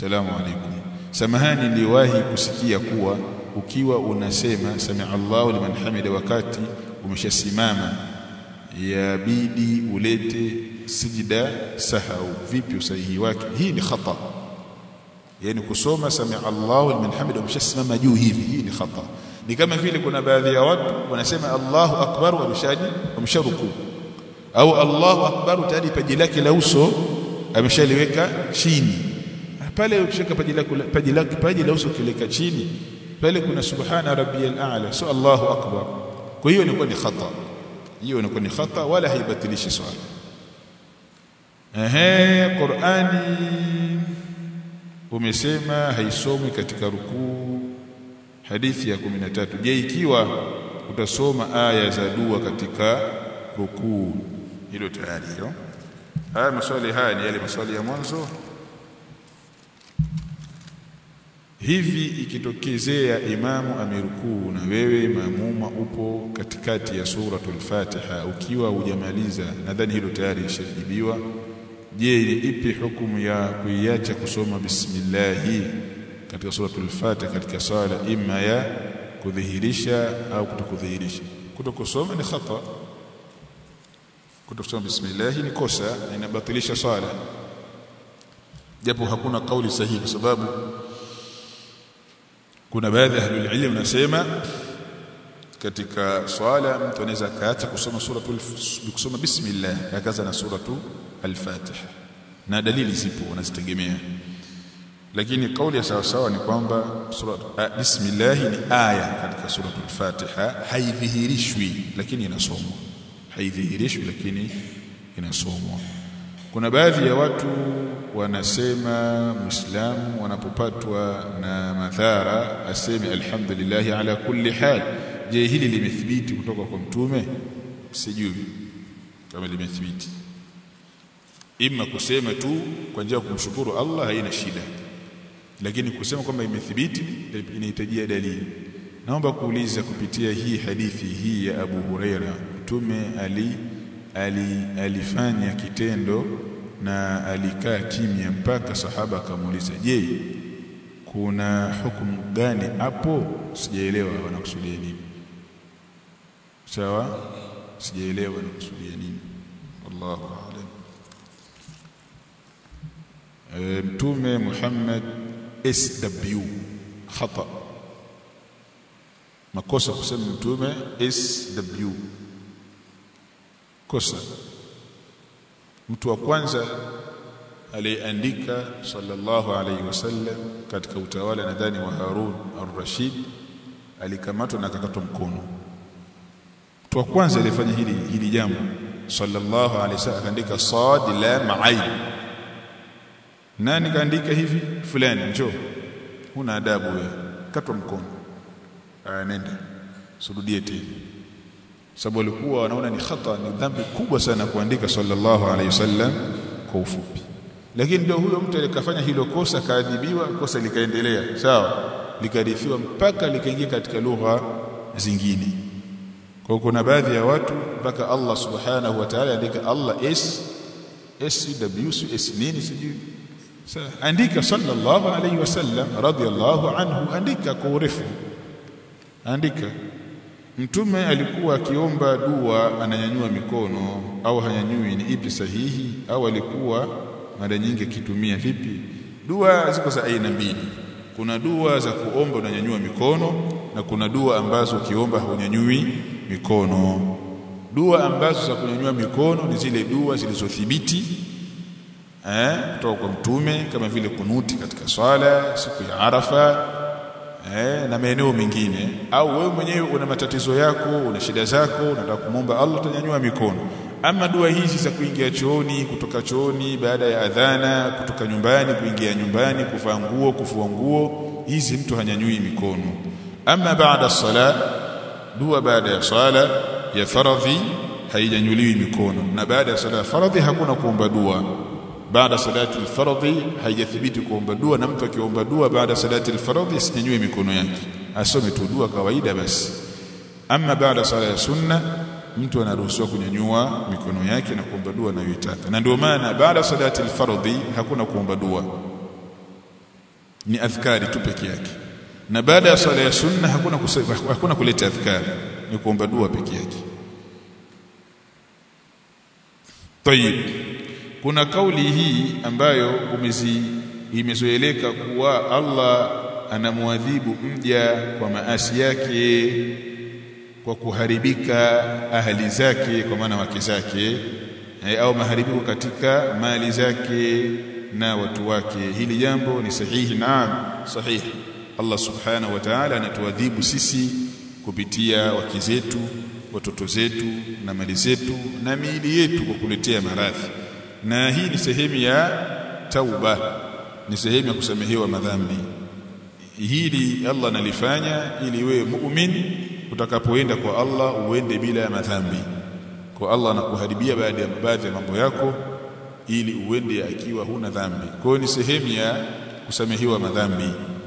salamu alaykum samahani niliwahi kusikia kuwa ukiwa unasema sami Allahu liman hamida wakati umeshasimama yabidi ulete sijida sahau vipi usahihi wake hii ni khata yani kusoma sami Allahu liman hamida umeshasimama juu hivi hii ni khata ni kama vile kuna baadhi ya watu wanasema Allahu akbar wameshaji wamesharuku au Allahu akbar tayari paji lake la uso ameshaliweka chini pale ukishika paji lake paji lake paji la uso kileka chini pale kuna subhana rabbiyal a'la so Allahu akbar kwa hiyo inakuwa ni khata hiyo inakuwa ni khata wala haibatilishi swala ehe Qur'ani umesema haisomwi katika rukuu hadithi ya 13 je ikiwa utasoma aya za dua katika rukuu hilo tayari hilo haya maswali haya ni yale maswali ya mwanzo hivi ikitokezea imamu amerukuu na wewe maamuma upo katikati ya suratul Fatiha ukiwa hujamaliza nadhani hilo tayari lishajibiwa je ni ipi hukumu ya kuiacha kusoma bismillah katika suratul Fatiha katika swala ima ya kudhihirisha au kutokudhihirisha kutokusoma ni khata kutosoma bismillah ni kosa na inabatilisha swala japo hakuna kauli sahihi kwa sababu kuna baadhi ya ahlul ilm nasema katika swala mtu anaweza kaacha kusoma suratul kusoma bismillah akaanza na suratu al-Fatiha na dalili zipo wanazitegemea lakini kauli ya sawa sawa ni kwamba sura bismillah ni aya katika suratul Fatiha haidhihirishwi lakini inasomwa haidhihirishwi lakini inasomwa kuna baadhi ya watu wanasema muislamu wanapopatwa na madhara aseme alhamdulillah ala kulli hal je hili limethibiti kutoka kwa mtume sijui kama limethibiti ima kusema tu kwa njia ya kumshukuru Allah haina shida lakini kusema kwamba imethibiti inahitajia dalili naomba kuuliza kupitia hii hadithi hii ya Abu Huraira mtume ali, ali alifanya kitendo na alikaa kimya mpaka sahaba akamuuliza je kuna hukumu gani hapo sijaelewa wanakusudia nini sawa sijaelewa wanakusudia nini wallahu a'lam e, mtume Muhammad SW khata makosa kusema mtume SW kosa mtu wa kwanza aliyeandika sallallahu alayhi wasallam katika utawala nadhani wa Harun ar-Rashid alikamatwa na akakatwa mkono mtu wa kwanza alifanya hili hili jambo sallallahu alayhi wasallam akaandika sad la ma'ain nani kaandika hivi fulani njoo huna adabu wewe katwa mkono aya nenda surudie tena sababu walikuwa wanaona ni khata ni dhambi kubwa sana kuandika sallallahu alayhi wasallam kwa ufupi lakini ndio huyo mtu alikafanya hilo kosa kaadhibiwa kosa likaendelea sawa likarithiwa mpaka likaingia katika lugha zingine kwa kuna baadhi ya watu mpaka Allah subhanahu wa ta'ala andika Allah s s w s nini sijui andika sallallahu alayhi wasallam radiyallahu anhu andika kwa urefu andika Mtume alikuwa akiomba dua ananyanyua mikono au hanyanyui ni ipi sahihi au alikuwa mara nyingi akitumia vipi dua ziko za aina mbili kuna dua za kuomba unanyanyua mikono na kuna dua ambazo ukiomba hunyanyui mikono dua ambazo za kunyanyua mikono ni zile dua zilizothibiti eh kutoka kwa mtume kama vile kunuti katika swala siku ya Arafa eh, na maeneo mengine au wewe mwenyewe una matatizo yako una shida zako unataka kumwomba Allah utanyanyua mikono ama dua hizi za kuingia chooni kutoka chooni baada ya adhana kutoka nyumbani kuingia nyumbani kuvaa nguo kufua nguo hizi mtu hanyanyui mikono ama baada sala dua baada ya sala ya faradhi haijanyuliwi mikono na baada ya sala ya faradhi hakuna kuomba dua baada salati al-fardhi haijathibiti kuomba dua na mtu akiomba dua baada salati al-fardhi asinyanyue mikono yake asome tu dua kawaida basi ama baada sala ya sunna mtu anaruhusiwa kunyanyua mikono yake na kuomba dua anayoitaka na ndio maana baada salati al-fardhi hakuna kuomba dua ni adhkari tu peke yake na baada ya swala ya sunna hakuna kusema, hakuna kuleta adhkari ni kuomba dua peke yake Tayib kuna kauli hii ambayo umezi imezoeleka kuwa Allah anamwadhibu mja kwa maasi yake kwa kuharibika ahali zake kwa maana wake zake e, au maharibiko katika mali zake na watu wake hili jambo ni sahihi naam sahihi Allah subhanahu wa ta'ala anatuadhibu sisi kupitia wake zetu watoto zetu na mali zetu na miili yetu kwa kuletea maradhi na hii ni sehemu ya tauba ni sehemu ya kusamehewa madhambi hili Allah analifanya ili wewe muumini utakapoenda kwa Allah uende bila ya madhambi kwa Allah anakuharibia baadhi ya baadhi ya mambo yako ili uende akiwa huna dhambi kwa hiyo ni sehemu ya kusamehewa madhambi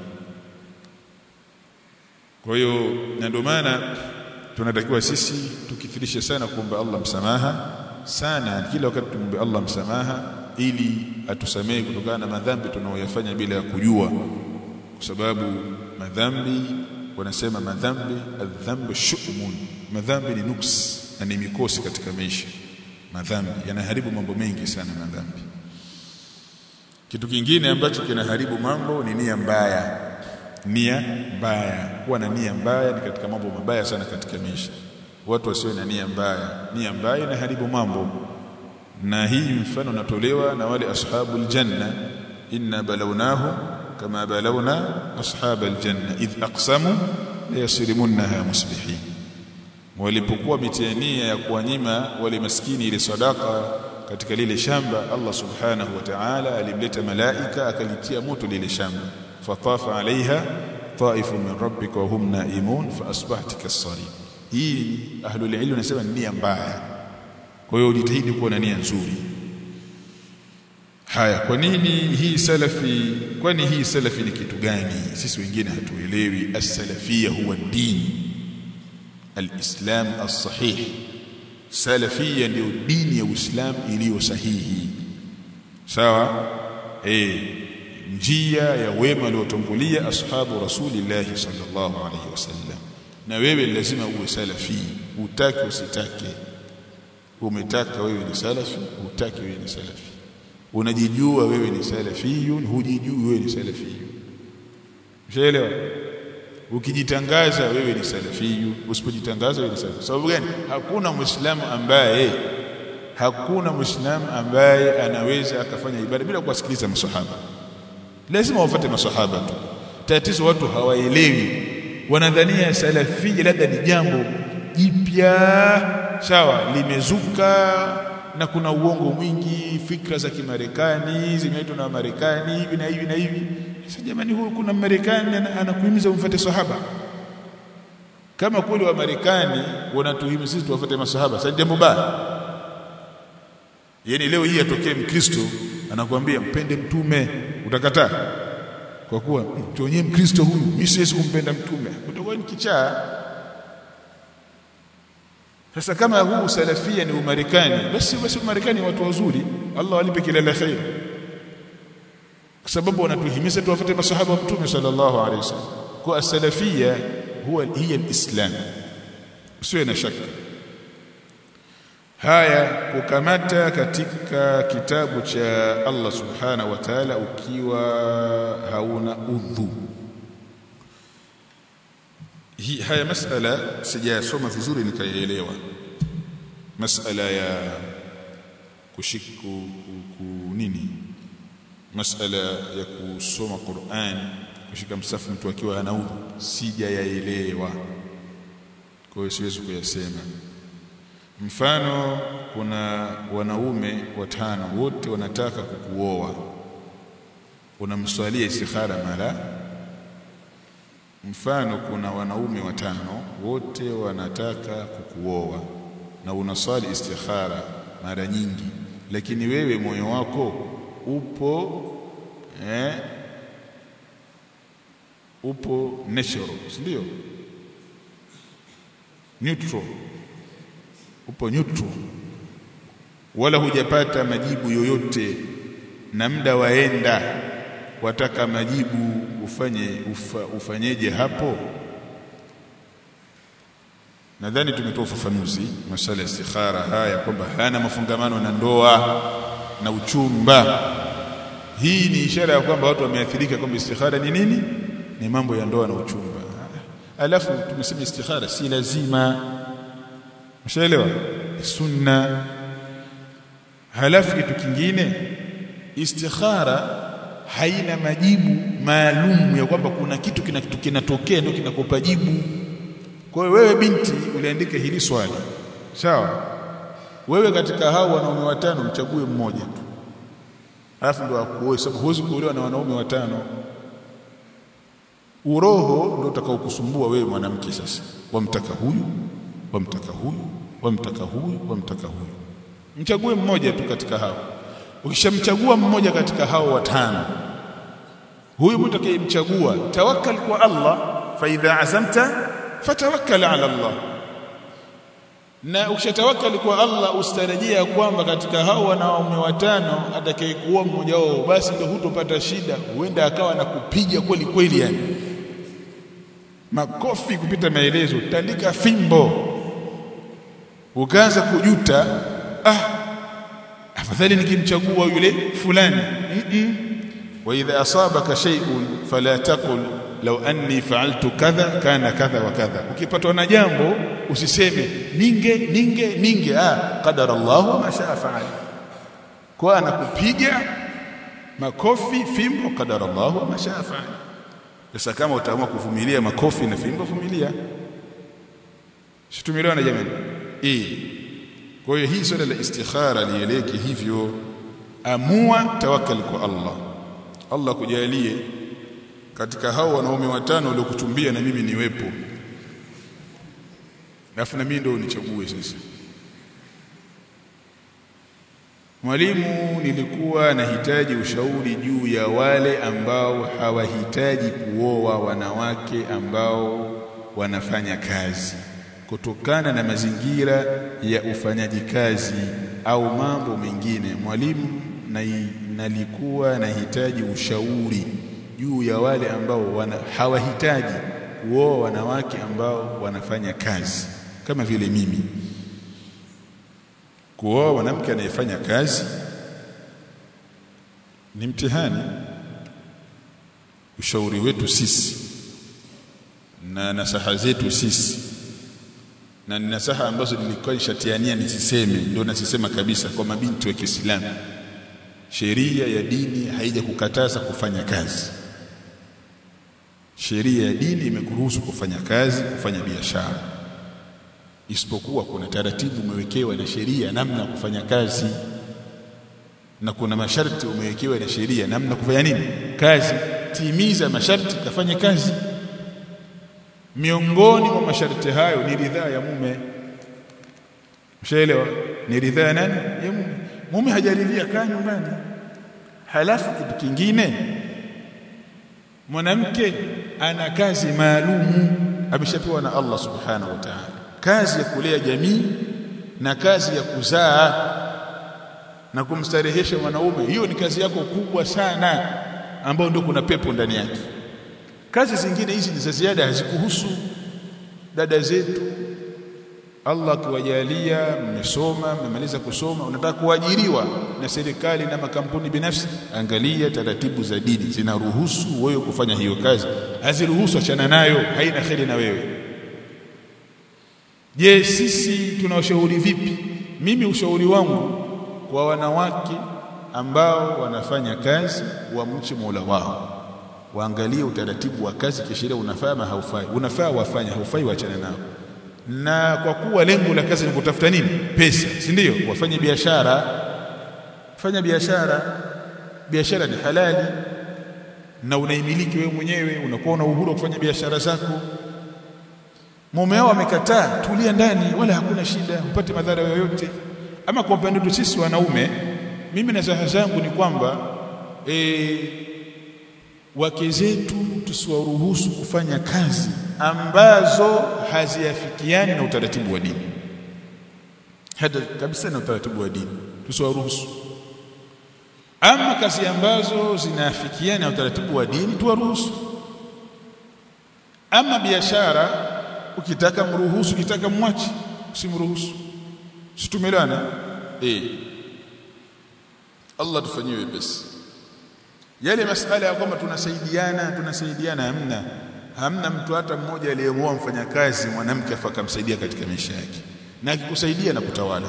kwa hiyo na ndio maana tunatakiwa sisi tukithirishe sana kuomba Allah msamaha sana kila wakati tumombe Allah msamaha ili atusamehe kutokana na madhambi tunayoyafanya bila ya kujua kwa sababu madhambi wanasema madhambi adhambu shu'mun madhambi ni nuks na ni mikosi katika maisha madhambi yanaharibu mambo mengi sana madhambi kitu kingine ambacho kinaharibu mambo ni nia mbaya nia mbaya kuwa na nia mbaya ni katika mambo mabaya sana katika maisha watu wasio na nia mbaya nia mbaya inaharibu mambo na hii mfano natolewa na wale ashabul janna inna balawnahu kama balawna ashabal janna idh aqsamu la yasrimunha musbihin walipokuwa mitihania ya kuwanyima wale maskini ile sadaka katika lile shamba Allah subhanahu wa ta'ala alimleta malaika akalitia moto lile shamba fatafa alaiha taifun min rabbika wa hum naimun fa asbahta kasarim hii ahlul ilm wanasema ni nia mbaya kwa hiyo ujitahidi kuwa na nia nzuri haya kwa nini hii salafi kwani hii salafi ni kitu gani sisi wengine hatuelewi as-salafia huwa dini al-islam as-sahih salafia ndio dini ya uislamu iliyo sahihi sawa eh njia ya wema waliotangulia ashabu rasulillahi sallallahu alaihi wasallam na wewe lazima uwe salafi utake usitake umetaka wewe ni salafi utake wewe ni salafi unajijua wewe ni salafiyun hujijui wewe ni salafiyun ushaelewa ukijitangaza wewe ni salafiyu usipojitangaza wewe ni salafi sababu gani hakuna muislamu ambaye hakuna muislamu ambaye anaweza akafanya ibada bila kuwasikiliza masahaba lazima wafuate masahaba tu tatizo watu hawaelewi wanadhania salafia labda ni jambo jipya sawa limezuka na kuna uongo mwingi fikra za kimarekani zimeitwa na Marekani hivi na hivi na hivi sasa jamani huyu kuna Marekani anakuhimiza umfuate sahaba kama kweli wa Marekani wanatuhimiza sisi tuwafuate masahaba sasa jambo baya yani leo hii atokee mkristo anakuambia mpende mtume utakataa kwa kuwa tuonyee mkristo huyu mimi siwezi kumpenda mtume utakuwa ni kichaa sasa kama huu salafia ni umarekani basi basi umarekani watu wazuri Allah walipe kila la khair kwa sababu wanatuhimiza tuwafuate masahaba wa mtume sallallahu alaihi wasallam kwa salafia huwa hiya alislam usiwe na shaka haya kukamata katika kitabu cha Allah subhanahu wa ta'ala ukiwa hauna udhu hii haya masala sijasoma vizuri nikaielewa masala ya kushiku ku, nini masala ya kusoma Qur'an kushika msafu mtu akiwa ana udhu sijayaelewa kwa hiyo siwezi kuyasema mfano kuna wanaume watano wote wanataka kukuoa unamswalia istikhara mara mfano kuna wanaume watano wote wanataka kukuoa na unaswali istikhara mara nyingi lakini wewe moyo wako upo eh, upo natural ndio neutral upo neutral wala hujapata majibu yoyote na muda waenda wataka majibu ufanye ufa, ufanyeje hapo nadhani tumetoa ufafanuzi masala ya istikhara haya kwamba hana mafungamano na ndoa na uchumba hii ni ishara ya kwamba watu wameathirika kwamba istikhara ni nini ni mambo ya ndoa na uchumba alafu tumesema istikhara si lazima mshaelewa sunna halafu kitu kingine istikhara haina majibu maalum ya kwamba kuna kitu kinatokea ndio kinakupa jibu kwa hiyo wewe binti uliandika hili swali sawa wewe katika hao wanaume watano mchague mmoja tu alafu ndio akuoe sababu huwezi kuolewa na wanaume watano uroho ndio utakaokusumbua wewe mwanamke sasa wamtaka huyu wamtaka huyu wamtaka huyu wamtaka huyu mchague mmoja tu katika hao ukishamchagua mmoja katika hao watano huyu mtakayemchagua tawakkal kwa Allah fa idha azamta fatawakkal ala Allah na ukishatawakkali kwa Allah usitarajia kwamba katika hao wanaume watano atakayekuwa mmoja wao basi ndio hutopata shida huenda akawa na kupiga kweli kweli yani makofi kupita maelezo tandika fimbo ukaanza kujuta ah afadhali nikimchagua yule fulani mm -mm. wa idha asabaka shay'un fala taqul law anni fa'altu kadha kana kadha wa kadha ukipatwa na jambo usiseme ninge ninge ninge ah qadara Allah ma shaa fa'al kwa anakupiga makofi fimbo qadara Allah ma shaa fa'al sasa kama utaamua kuvumilia makofi na fimbo vumilia situmiliwa jamani eh kwa hiyo hii swala la istikhara lieleke hivyo amua tawakkal kwa Allah Allah kujalie katika hao wanaume watano waliokuchumbia na mimi niwepo alafu na mimi ndio unichague sasa Mwalimu nilikuwa nahitaji ushauri juu ya wale ambao hawahitaji kuoa wanawake ambao wanafanya kazi kutokana na mazingira ya ufanyaji kazi au mambo mengine mwalimu na nalikuwa nahitaji ushauri juu ya wale ambao wana, hawahitaji kuoa wanawake ambao wanafanya kazi kama vile mimi kuoa mwanamke anayefanya kazi ni mtihani ushauri wetu sisi na nasaha zetu sisi na ni nasaha ambazo nilikuwa nishatiania nisiseme ndio nasisema kabisa kwa mabinti wa Kiislamu sheria ya dini haija kukataza kufanya kazi sheria ya dini imekuruhusu kufanya kazi kufanya biashara isipokuwa kuna taratibu umewekewa na sheria namna ya kufanya kazi na kuna masharti umewekewa na sheria namna kufanya nini kazi timiza masharti kafanye kazi miongoni mwa masharti hayo ni ridhaa ya mume mshaelewa ni ridhaa ya nani ya mume mume hajaridhia kaa nyumbani halafu kitu kingine mwanamke ana kazi maalumu ameshapewa na Allah subhanahu wa ta'ala kazi ya kulea jamii na kazi ya kuzaa na kumstarehesha mwanaume hiyo ni kazi yako kubwa sana ambayo ndio kuna pepo ndani yake kazi zingine hizi ni za ziada hazikuhusu dada zetu Allah akiwajalia mmesoma mmemaliza kusoma unataka kuajiriwa na serikali na makampuni binafsi angalia taratibu za dini zinaruhusu wewe kufanya hiyo kazi haziruhusu achana nayo haina kheri na wewe je sisi tunawashauri vipi mimi ushauri wangu kwa wanawake ambao wanafanya kazi wamche Mola wao waangalie utaratibu wa kazi kisheria unafaa ama haufai unafaa wafanye haufai waachane nao na kwa kuwa lengo la kazi ni kutafuta nini pesa si ndio wafanye biashara fanya biashara biashara ni halali na unaimiliki wewe mwenyewe unakuwa una uhuru wa kufanya biashara zako mume wao amekataa tulia ndani wala hakuna shida upate madhara yoyote ama kwa upande wetu sisi wanaume mimi na zaha zangu ni kwamba e, wake zetu tusiwaruhusu kufanya kazi ambazo haziafikiani na utaratibu wa dini hata kabisa na utaratibu wa dini tusiwaruhusu ama kazi ambazo zinaafikiana na utaratibu wa dini tuwaruhusu ama biashara ukitaka mruhusu ukitaka mwachi usimruhusu situmelana eh Allah tufanyie wepesi yale masala ya kwamba tunasaidiana tunasaidiana hamna hamna mtu hata mmoja aliyeoa mfanyakazi mwanamke afakamsaidia katika maisha yake na akikusaidia na kutawala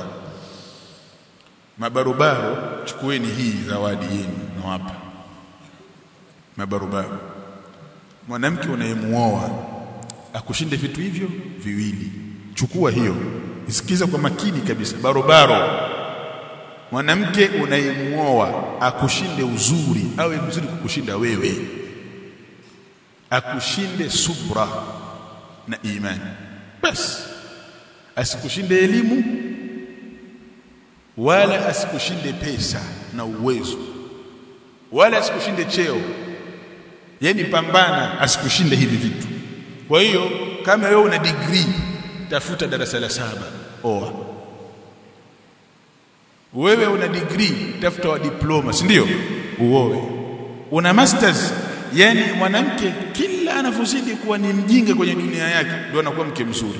mabarobaro chukueni hii zawadi yenu nawapa mabarobaro mwanamke unayemuoa akushinde vitu hivyo viwili chukua hiyo isikiza kwa makini kabisa barobaro mwanamke unayemuoa akushinde uzuri awe mzuri kukushinda wewe akushinde subra na imani basi asikushinde elimu wala asikushinde pesa na uwezo wala asikushinde cheo yani pambana asikushinde hivi vitu kwa hiyo kama wewe una degree tafuta darasa la saba oa wewe una degree tafuta wa diploma si ndio uoe una masters yani mwanamke kila anavyozidi kuwa ni mjinga kwenye dunia yake ndio anakuwa mke mzuri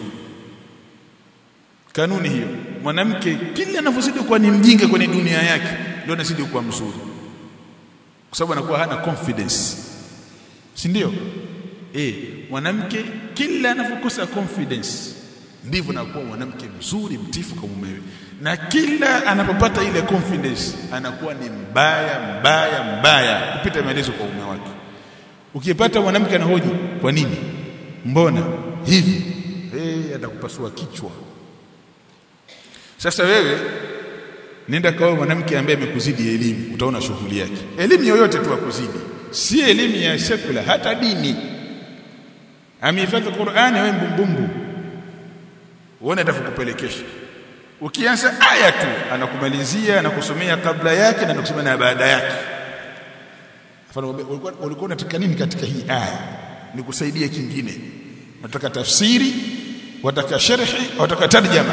kanuni hiyo mwanamke kila anavyozidi kuwa ni mjinga kwenye dunia yake ndio anazidi kuwa mzuri kwa sababu anakuwa hana confidence si ndio eh mwanamke kila anapokosa confidence ndivyo anakuwa mwanamke mzuri mtifu kwa mumewe na kila anapopata ile confidence anakuwa ni mbaya mbaya mbaya kupita maelezo kwa mume wake ukipata mwanamke anahoji kwa nini mbona hivi eh atakupasua kichwa sasa wewe nenda kwa mwanamke ambaye amekuzidi elimu utaona shughuli yake elimu yoyote tu akuzidi si elimu ya sekula hata dini amehifadhi Qur'ani wewe mbumbumbu uone atakupelekesha ukianza aya tu anakumalizia anakusomea kabla yake na anakusomea na baada yake mfano ulikuwa ulikuwa unataka nini katika hii aya nikusaidie kingine nataka tafsiri wataka sharhi wataka tarjama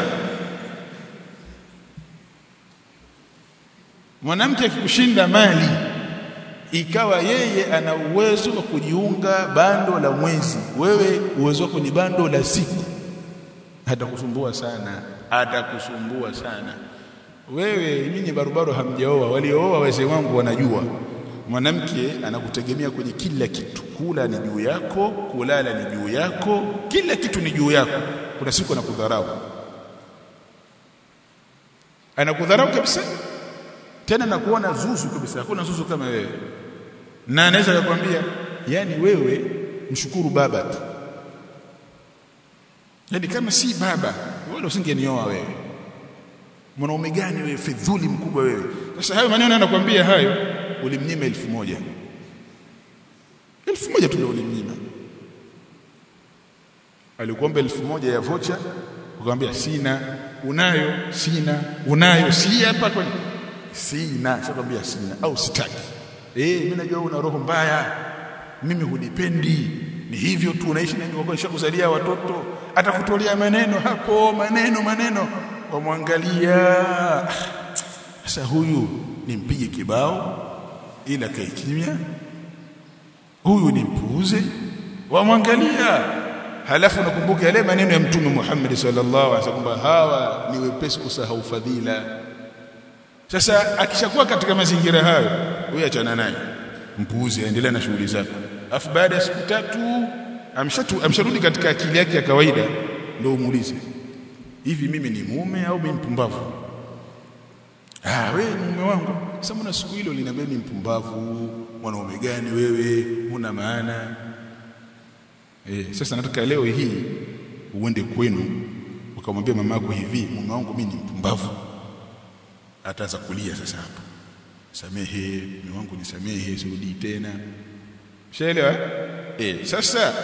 mwanamke akikushinda mali ikawa yeye ana uwezo wa kujiunga bando la mwezi wewe uwezo wako ni bando la siku atakusumbua sana atakusumbua sana wewe nyinyi barobaro hamjaoa waliooa wazee wangu wanajua mwanamke anakutegemea kwenye kila kitu kula ni juu yako kulala ni juu yako kila kitu ni juu yako kuna siku anakudharau anakudharau kabisa tena nakuona zuzu kabisa hakuna zuzu kama wewe na anaweza kukwambia yani wewe mshukuru baba tu yani kama si baba wala usingenioa wewe mwanaume gani wewe fedhuli mkubwa wewe sasa hayo maneno anakuambia hayo ulimnyima elfu moja elfu moja tu ndio ulimnyima alikuomba elfu moja ya vocha ukamwambia sina unayo sina unayo si hapa kwenye sina shakwambia sina au sitaki eh mimi najua una roho mbaya mimi hunipendi ni hivyo tu unaishi na kwa kuzalia watoto atakutolea maneno hapo maneno maneno wamwangalia sasa huyu nimpige kibao ila kae kimya huyu nimpuuze wamwangalia halafu nakumbuka yale maneno ya mtume Muhammad sallallahu alaihi wasallam hawa ni wepesi kusahau fadhila sasa akishakuwa katika mazingira hayo huyu achana naye mpuuze aendelea na shughuli zake afu baada ya siku tatu amshatu amsharudi katika akili yake ya kawaida ndio umuulize hivi mimi ni mume au mimi mpumbavu ah wewe mume wangu sasa mbona siku hilo linaambia ni mpumbavu mwanaume gani wewe una maana eh sasa nataka leo hii uende kwenu ukamwambia mamako hivi mume wangu mimi ni mpumbavu ataanza kulia sasa hapo samehe mume wangu nisamehe sirudi tena Ushaelewa? Eh, sasa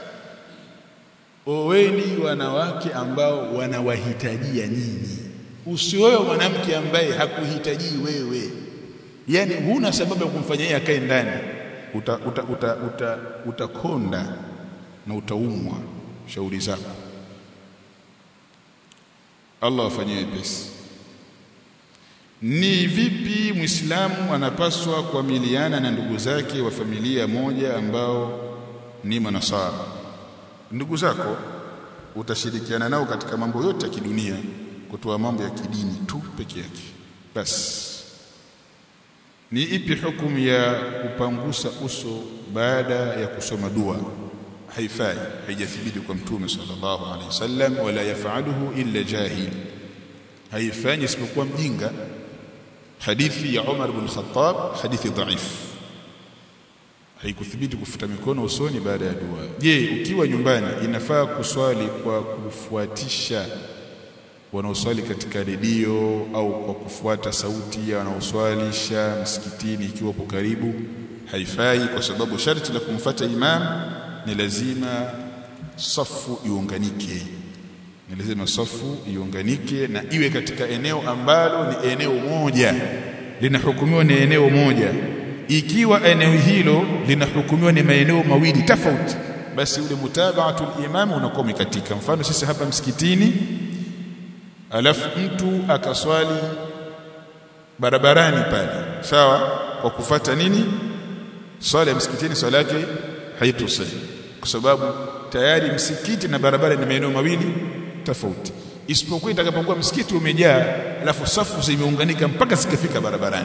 oweni wanawake ambao wanawahitajia nyinyi. Usioe mwanamke ambaye hakuhitaji wewe. Yaani huna sababu ya kumfanya yeye akae ndani. Utakonda uta, uta, uta, utakonda na utaumwa shauri zako. Allah afanyie pesi. ni vipi Muislamu anapaswa kuamiliana na ndugu zake wa familia moja ambao ni manasara ndugu zako utashirikiana nao katika mambo yote ya kidunia kutoa mambo ya kidini tu peke yake basi ni ipi hukumu ya kupangusa uso baada ya kusoma dua haifai haijathibiti kwa mtume sallallahu alaihi wasallam wala yafaluhu illa jahil haifanyi isipokuwa mjinga hadithi ya Umar ibn Khattab hadithi dhaif haikuthibiti kufuta mikono usoni baada ya dua je ukiwa nyumbani inafaa kuswali kwa kufuatisha wanaoswali katika redio au kwa kufuata sauti ya wanaoswalisha msikitini ikiwa po karibu haifai kwa sababu sharti la kumfuata imam ni lazima safu iunganike ni lazima safu iunganike na iwe katika eneo ambalo ni eneo moja linahukumiwa ni eneo moja ikiwa eneo hilo linahukumiwa ni maeneo mawili tofauti basi ule mutabaatul imam unakuwa umekatika mfano sisi hapa msikitini alafu mtu akaswali barabarani pale sawa kwa kufata nini swala ya msikitini swala yake haitosai kwa sababu tayari msikiti na barabara ni maeneo mawili tofauti isipokuwa itakapokuwa msikiti umejaa alafu safu zimeunganika mpaka zikafika barabarani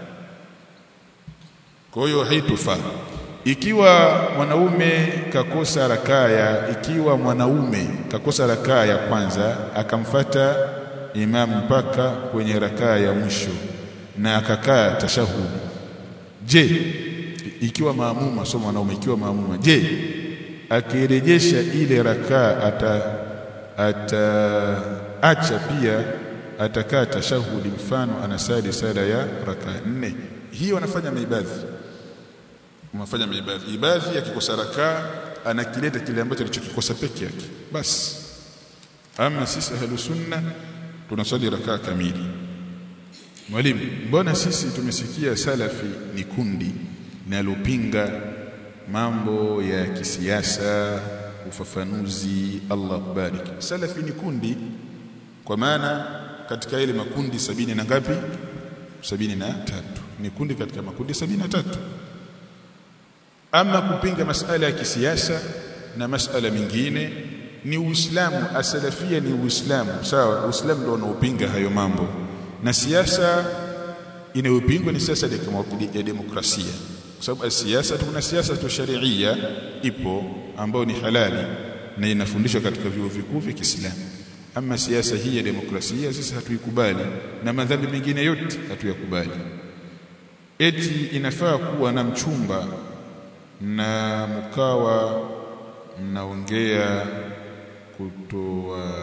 kwa hiyo haitofaa ikiwa mwanaume kakosa rakaa ya ikiwa mwanaume kakosa rakaa ya kwanza akamfata imamu mpaka kwenye rakaa ya mwisho na akakaa tashahudi je ikiwa maamuma sio mwanaume ikiwa maamuma je akirejesha ile rakaa ata ataacha pia atakaa tashahudi mfano anasali sala ya rakaa nne hiyo anafanya maibadhi unafanya maibadhi ibadhi akikosa rakaa anakileta kile ambacho alichokikosa peke yake basi ama sisi ahlu sunna tunasali rakaa kamili mwalimu mbona sisi tumesikia salafi ni kundi linalopinga mambo ya kisiasa ufafanuzi Allah kubariki salafi ni kundi kwa maana katika ile makundi sabini na ngapi sabini na tatu ni kundi katika makundi sabini na tatu ama kupinga masala ya kisiasa na masala mengine ni Uislamu asalafia ni Uislamu sawa Uislamu ndio unaopinga hayo mambo na siasa inayopingwa ni siasa ya demokrasia kwa sababu siasa kuna siasa tu sharia ipo ambayo ni halali na inafundishwa katika vyuo vikuu vya Kiislamu ama siasa hii ya demokrasia sisi hatuikubali na madhambi mengine yote hatuyakubali eti inafaa kuwa na mchumba na mkawa mnaongea kutoa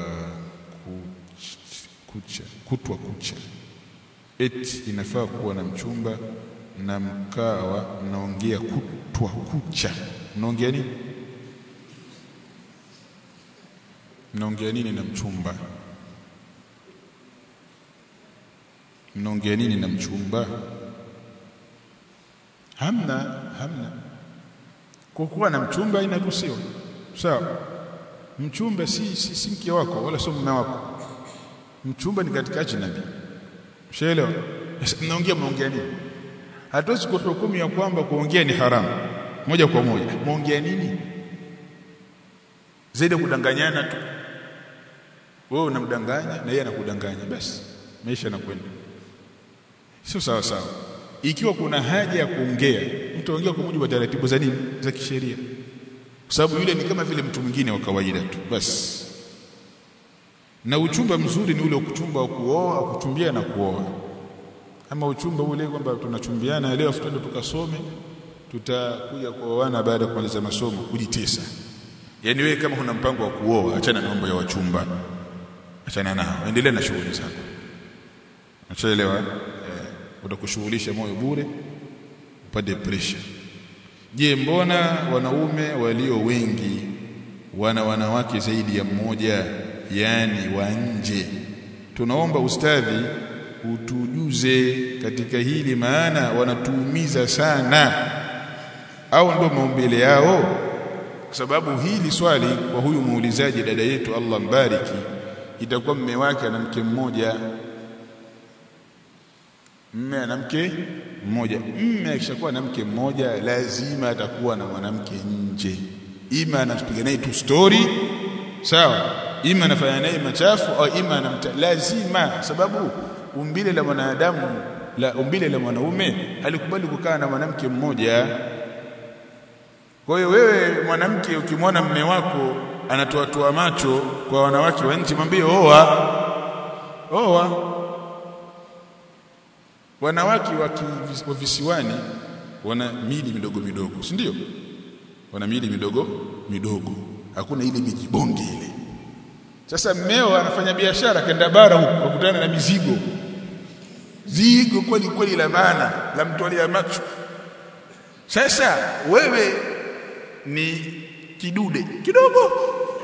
kucha kutwa kucha eti inafaa kuwa na mchumba na mkawa mnaongea kutwa kucha mnaongea nini mnaongea nini na mchumba mnaongea nini na mchumba hamna hamna kwa kuwa na mchumba inaruhusiwa sawa mchumba si, si, si mke wako wala sio mume wako mchumba ni katika ajnabi ushaelewa mnaongea mnaongea nini hatuwezi kuhukumu ya kwamba kuongea ni haramu moja kwa moja muongea nini zaidi kudanganyana tu wewe unamdanganya na yeye anakudanganya basi maisha yanakwenda sio sawa sawa ikiwa kuna haja ya kuongea mtaongea kwa mujibu wa taratibu za nini za kisheria kwa sababu yule ni kama vile mtu mwingine wa kawaida tu basi na uchumba mzuri ni ule ukuchumba wa kuoa kuchumbia na kuoa ama uchumba ule kwamba tunachumbiana leo afu twende tukasome tutakuja kuoana baada ya kumaliza masomo kujitesa yani wewe kama huna mpango wa kuoa achana na mambo ya wachumba achana nao endelea na shughuli zako unaelewa eh, utakushughulisha moyo bure upate pressure je mbona wanaume walio wengi wana wanawake zaidi ya mmoja yani wa nje tunaomba ustadhi utujuze katika hili maana wanatuumiza sana au ndio maumbile yao kwa sababu hili swali kwa huyu muulizaji dada yetu Allah mbariki itakuwa mme wake ana mke mmoja mme ana mke mmoja mme akishakuwa na mke mmoja lazima atakuwa na mwanamke nje ima anatupiga naye tu story sawa ima anafanya naye machafu au ima anamta lazima sababu umbile la mwanadamu la umbile la mwanaume halikubali kukaa na mwanamke mmoja kwa hiyo wewe mwanamke ukimwona mme wako anatoa toa macho kwa wanawake wa nchi mwambie oa oa wanawake wa visiwani wana mili midogo midogo si ndio wana mili midogo midogo hakuna ile mijibonge ile sasa mmeo anafanya biashara kenda bara huko kukutana na mizigo zigo kweli kweli la maana la mtolea macho sasa wewe ni kidude kidogo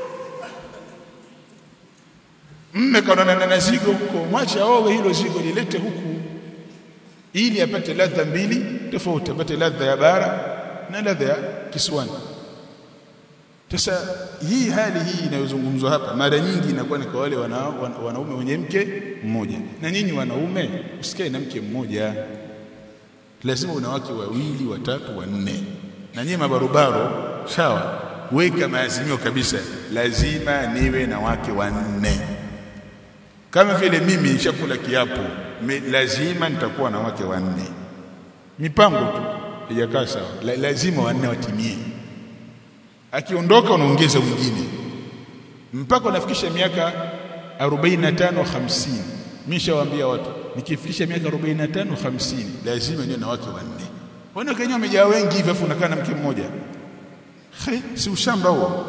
mme kaonana na zigo huko mwacha owe hilo zigo lilete huku ili apate ladha mbili tofauti apate ladha ya bara na ladha ya kiswani sasa hii hali hii inayozungumzwa hapa mara nyingi inakuwa ni kwa wale wana, wana, wanaume wenye mke mmoja na nyinyi wanaume usikae na mke mmoja lazima una wake wawili watatu wanne na nyinyi mabarobaro sawa weka maazimio kabisa lazima niwe na wake wanne kama vile mimi nishakula kiapo me, lazima nitakuwa na wake wanne mipango tu haijakaa sawa La, lazima wanne watimie akiondoka unaongeza mwingine mpaka unafikisha miaka 45 50 mishawaambia watu nikifikisha miaka 45 50 lazima niwe na wake wanne wana Kenya wamejaa wengi hivi afu unakaa na mke mmoja Hai, si ushamba huo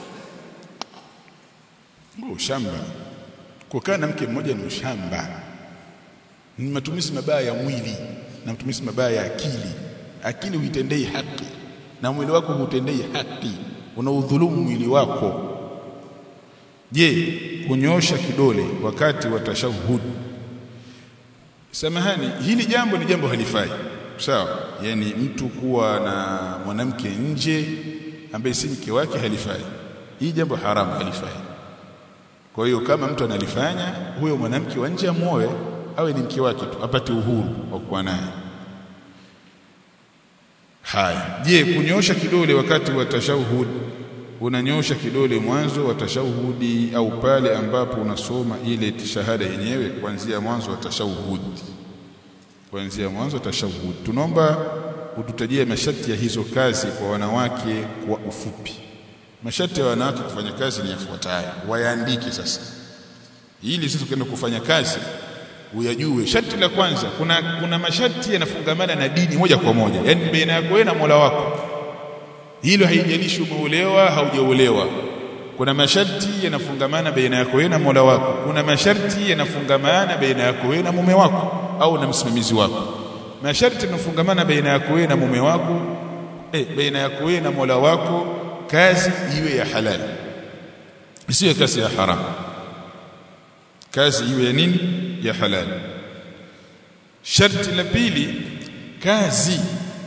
huo ushamba kukaa na mke mmoja ni ushamba ni matumizi mabaya ya mwili na matumizi mabaya ya akili akili huitendei haki na mwili wako hutendei haki unaudhulumu mwili wako je kunyosha kidole wakati wa tashahud samahani hili jambo ni jambo halifai sawa yani mtu kuwa na mwanamke nje ambaye si mke wake halifai hii jambo haramu halifai kwa hiyo kama mtu analifanya huyo mwanamke wa nje amuoe awe ni mke wake tu apate uhuru wa kuwa naye haya je kunyosha kidole wakati wa tashahud unanyosha kidole mwanzo wa tashahudi au pale ambapo unasoma ile shahada yenyewe kuanzia mwanzo wa tashahud kuanzia mwanzo wa tashahud tunaomba ututajie masharti ya hizo kazi kwa wanawake kwa ufupi masharti ya wanawake kufanya kazi ni yafuatayo wayaandike sasa ili sisi tukienda kufanya kazi uyajue sharti la kwanza kuna kuna masharti yanafungamana na dini moja kwa moja yani baina yako wewe na Mola wako hilo haijalishi umeolewa haujaolewa kuna masharti yanafungamana baina yako wewe na Mola wako kuna masharti yanafungamana baina yako wewe na mume wako au na msimamizi wako masharti yanafungamana baina yako wewe na mume wako eh baina yako wewe na Mola wako kazi iwe ya halali isiwe kazi ya haramu kazi iwe ya nini ya halali sharti la pili kazi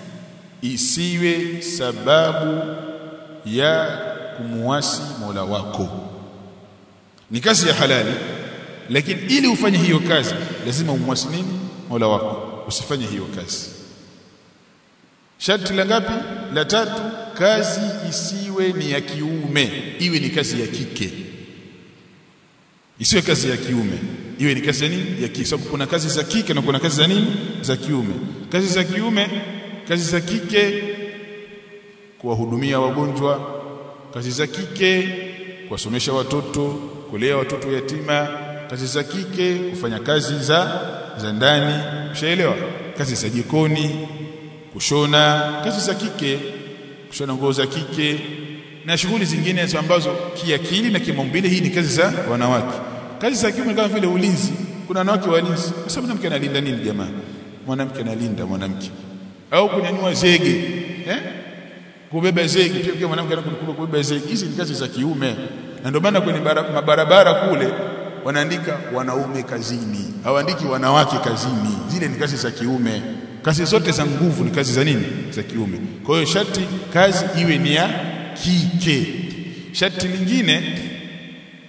isiwe sababu ya kumuasi Mola wako ni kazi ya halali lakini ili ufanye hiyo kazi lazima umwasi nini Mola wako usifanye hiyo kazi sharti la ngapi la tatu kazi isiwe ni ya kiume iwe ni kazi ya kike isiwe kazi ya kiume iwe ni kazi ya nini ya kike sababu kuna kazi za kike na kuna kazi za nini za kiume kazi za kiume kazi za kike kuwahudumia wagonjwa kazi za kike kuwasomesha watoto kulea watoto yatima kazi za kike kufanya kazi za za ndani ushaelewa kazi za jikoni kushona kazi za kike kushona nguo za kike na shughuli zingine ambazo kiakili na kimaumbile hii ni kazi za wanawake kazi za kiume kama vile ulinzi kuna wanawake walinzi kwa sababu mwanamke analinda nini jamaa mwanamke analinda mwanamke au kunyanyua zege eh kubeba zege pia pia mwanamke anakuwa kubeba zege hizi ni kazi za kiume na ndio maana kwenye mabarabara kule wanaandika wanaume kazini hawaandiki wanawake kazini zile ni kazi za kiume kazi zote za nguvu ni kazi za nini za kiume kwa hiyo sharti kazi iwe ni ya kike sharti lingine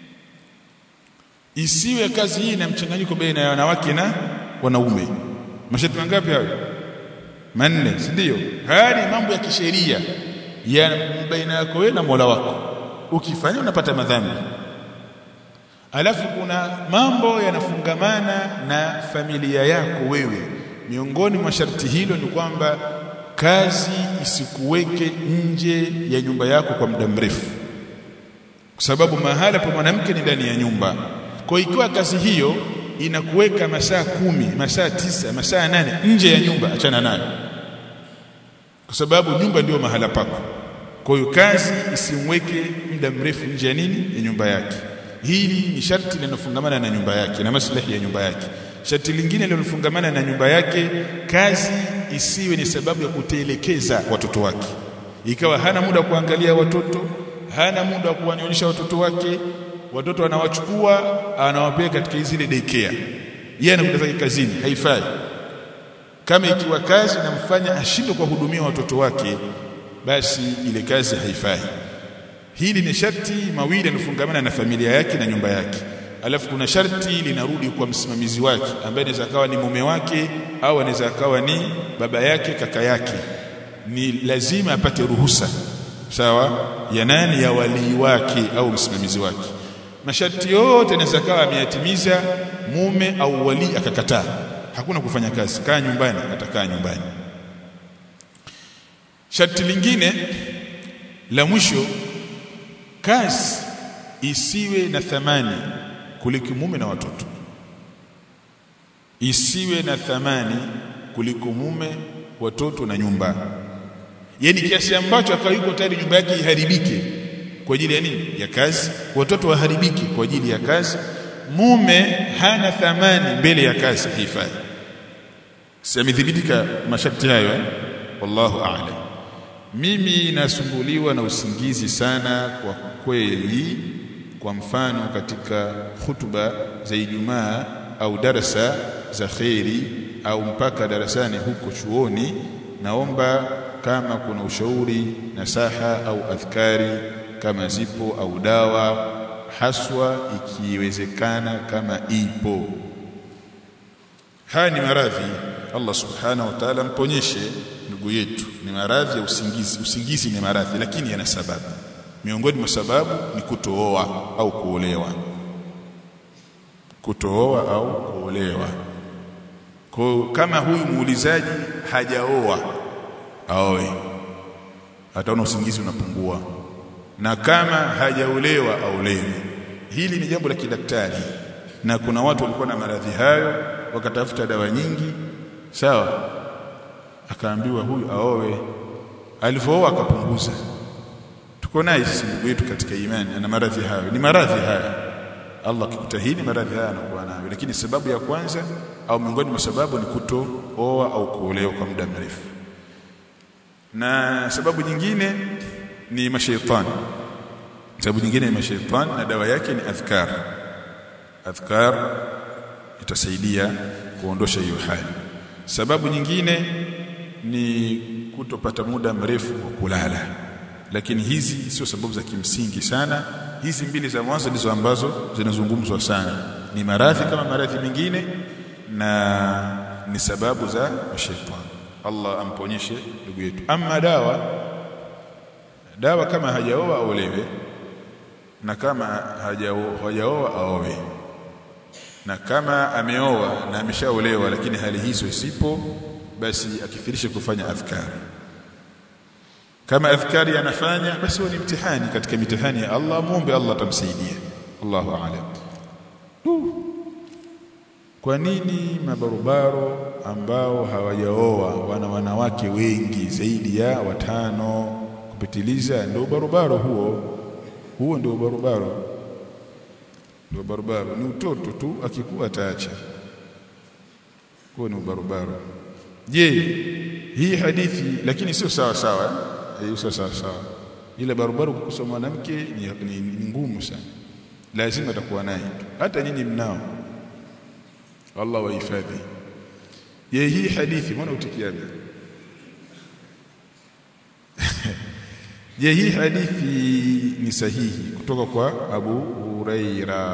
isiwe kazi hii na mchanganyiko baina ya wanawake na wanaume masharti mangapi hayo manne si ndio haya ni mambo ya kisheria ya baina yako wewe na Mola wako ukifanya unapata madhambi alafu kuna mambo yanafungamana na familia yako wewe miongoni mwa sharti hilo ni kwamba kazi isikuweke nje ya nyumba yako kwa muda mrefu kwa sababu mahala pa mwanamke ni ndani ya nyumba kwa ikiwa kazi hiyo inakuweka masaa kumi masaa tisa masaa nane nje ya nyumba achana nayo kwa sababu nyumba ndio mahala pako kwa hiyo kazi isimweke muda mrefu nje ya nini ya nyumba yake hili ni sharti linalofungamana na nyumba yake na maslahi ya nyumba yake sharti lingine linalofungamana na nyumba yake kazi isiwe ni sababu ya kutelekeza watoto wake ikawa hana muda wa kuangalia watoto hana muda wa kuwanyonyesha watoto wake watoto anawachukua anawapeleka katika zile daycare yeye anakwenda zake kazini haifai kama ikiwa kazi namfanya ashindwe kuwahudumia watoto wake basi ile kazi haifai hili ni sharti mawili yanafungamana na familia yake na nyumba yake alafu kuna sharti linarudi kwa msimamizi wake ambaye anaweza akawa ni mume wake au anaweza akawa ni baba yake kaka yake ni lazima apate ruhusa sawa ya nani ya walii wake au msimamizi wake masharti yote anaweza akawa ameyatimiza mume au wali akakataa hakuna kufanya kazi kaa nyumbani atakaa nyumbani sharti lingine la mwisho kazi isiwe na thamani kuliko mume na watoto isiwe na thamani kuliko mume watoto na nyumba yani kiasi ambacho akawa yuko tayari nyumba yake iharibike kwa ajili ya nini ya kazi watoto waharibiki kwa ajili ya kazi mume hana thamani mbele ya kazi haifai simedhibitika masharti hayo eh? wallahu a'lam mimi nasumbuliwa na usingizi sana kwa kweli kwa mfano katika hutuba za Ijumaa au darasa za kheri au mpaka darasani huko chuoni naomba kama kuna ushauri nasaha au adhkari kama zipo au dawa haswa ikiwezekana kama ipo haya ni maradhi Allah subhanahu wa ta'ala mponyeshe ndugu yetu ni maradhi ya usingizi usingizi ni maradhi lakini yana sababu miongoni mwa sababu ni kutooa au kuolewa kutooa au kuolewa kwa kama huyu muulizaji hajaoa aoe ataona usingizi unapungua na kama hajaolewa aolewe hili ni jambo la kidaktari na kuna watu walikuwa na maradhi hayo wakatafuta dawa nyingi sawa akaambiwa huyu aowe alipooa akapunguza tuko naye sisi ndugu yetu katika imani ana maradhi hayo ni maradhi haya Allah akikutahini maradhi haya anakuwa nayo lakini sababu ya kwanza au miongoni mwa sababu ni kutooa au kuolewa kwa muda mrefu na sababu nyingine ni mashaitani sababu nyingine ni mashaitani na dawa yake ni adhkar adhkar itasaidia kuondosha hiyo hali sababu nyingine ni kutopata muda mrefu wa kulala lakini hizi sio sababu za kimsingi sana hizi mbili za mwanzo ndizo ambazo zinazungumzwa sana ni maradhi kama maradhi mengine na ni sababu za shetani Allah amponyeshe ndugu yetu ama dawa dawa kama hajaoa aolewe na kama hajaoa aowe na kama ameoa na ameshaolewa lakini hali hizo isipo basi akifirishe kufanya adhkari kama adhkari anafanya basi ni mtihani katika mitihani ya Allah muombe Allah atamsaidia Allahu a'lam kwa nini mabarobaro ambao hawajaoa wana wanawake wengi zaidi ya watano kupitiliza ndio barobaro huo huo ndio barobaro ndio barobaro ni utoto tu akikuwa ataacha huo ni barobaro je hii hadithi lakini sio sawa sawa hiyo sio sawa sawa ile barobaro kukusoma mwanamke ni, ni, ni ngumu sana lazima atakuwa naye hata nyinyi mnao Allah wahifadhi je hii hadithi mbona utikiaje je hii hadithi ni sahihi kutoka kwa Abu Huraira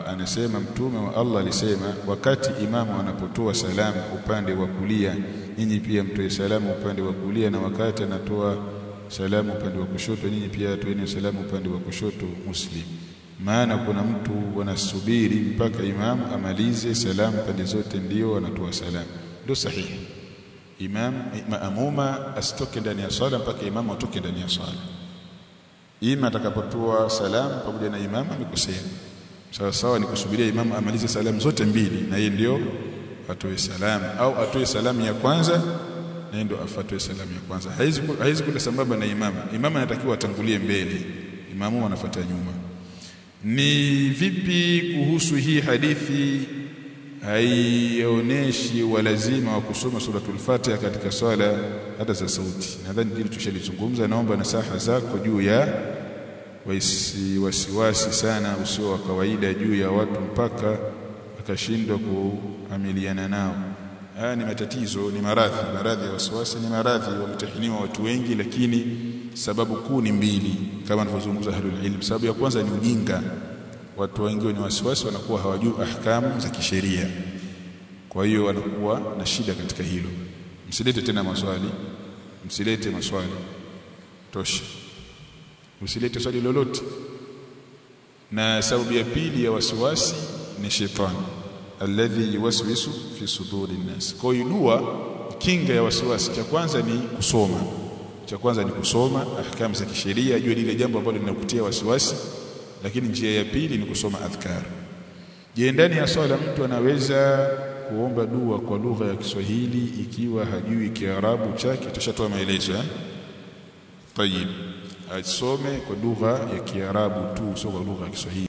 qala anasema mtume wa Allah alisema wakati imamu anapotoa salamu upande wa kulia nyinyi pia mtoe salamu upande wa kulia na wakati anatoa salamu upande wa kushoto nyinyi pia toeni salamu upande wa kushoto muslim maana kuna mtu wanasubiri mpaka imamu amalize salamu pande zote ndio anatoa salamu ndio sahihi imam maamuma asitoke ndani ya swala mpaka imamu atoke ndani ya swala ima atakapotoa salamu pamoja na imamu amekosea sawa sawa ni kusubiria imamu amalize salamu zote mbili na yeye ndio atoe salamu au atoe salamu ya kwanza na yeye ndio afuatoe salamu ya kwanza haizi haizi kwenda sambamba na imamu imamu anatakiwa atangulie mbele imamu anafuata nyuma ni vipi kuhusu hii hadithi haionyeshi walazima wa kusoma suratul Fatiha katika swala hata za sauti. Nadhani hili tushalizungumza. Naomba nasaha zako juu ya wasi, wasiwasi sana usio wa kawaida juu ya watu mpaka akashindwa kuamiliana nao. Haya ni matatizo, ni maradhi. Maradhi ya wasiwasi ni maradhi, wametahiniwa watu wengi, lakini sababu kuu ni mbili kama anavyozungumza ahlul ilm. Sababu ya kwanza ni ujinga watu wengi wenye wasiwasi wanakuwa hawajui ahkamu za kisheria kwa hiyo wanakuwa na shida katika hilo msilete tena maswali msilete maswali tosha usilete swali lolote na sababu ya pili ya wasiwasi ni shetani alladhi yuwaswisu fi suduri nnas kwa hiyo dua kinga ya wasiwasi cha kwanza ni kusoma cha kwanza ni kusoma ahkamu za kisheria jua lile jambo ambalo linakutia wasiwasi lakini njia ya pili ni kusoma adhkar je ndani ya swala mtu anaweza kuomba dua kwa lugha ya Kiswahili ikiwa hajui Kiarabu chake tushatoa maelezo eh tayib asome kwa lugha ya Kiarabu tu sio kwa lugha ya Kiswahili